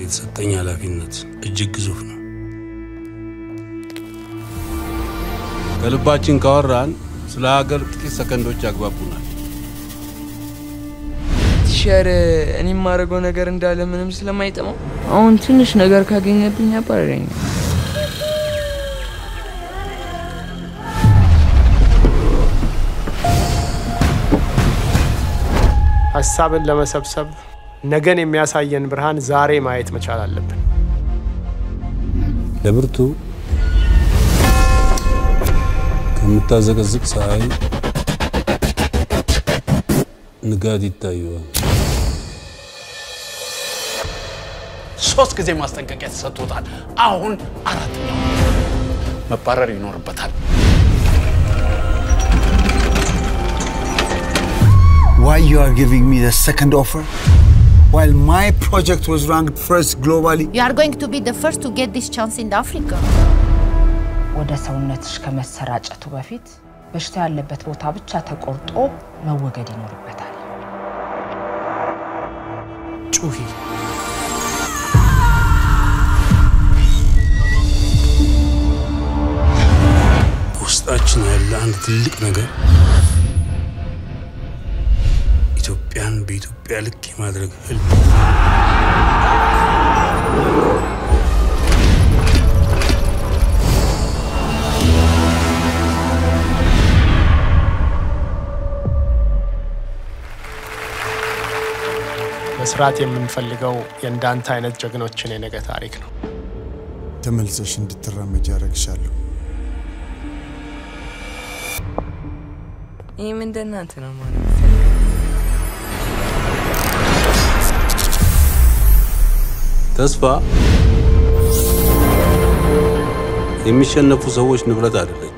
የተሰጠኝ ኃላፊነት እጅግ ግዙፍ ነው። ከልባችን ካወራን ስለ ሀገር ጥቂት ሰከንዶች ያግባቡናል። ቲሸር እኔ የማደርገው ነገር እንዳለ ምንም ስለማይጠማው አሁን ትንሽ ነገር ካገኘብኝ ያባረረኛል። ሀሳብን ለመሰብሰብ ነገን የሚያሳየን ብርሃን ዛሬ ማየት መቻል አለብን። ለብርቱ ከምታዘቀዝቅ ፀሐይ ንጋት ይታየዋል። ሶስት ጊዜ ማስጠንቀቂያ ተሰጥቶታል። አሁን አራተኛው መባረር ይኖርበታል። Why you are giving me the second offer? While my project was ranked first globally. You are going to be the first to get this chance in Africa. ወደ ሰውነትሽ ከመሰራጨቱ በፊት በሽታ ያለበት ቦታ ብቻ ተቆርጦ መወገድ ይኖርበታል። ጩሂ። በውስጣችን ያለ አንድ ትልቅ ነገር ኢትዮጵያን በኢትዮጵያ ልክ የማድረግ ህልም መስራት የምንፈልገው የእንዳንተ አይነት ጀግኖችን የነገ ታሪክ ነው። ተመልሰሽ እንድትራመጅ ያደረግሻለሁ። ይህም እንደናንተ ነው ማለት ተስፋ የሚሸነፉ ሰዎች ንብረት አይደለች።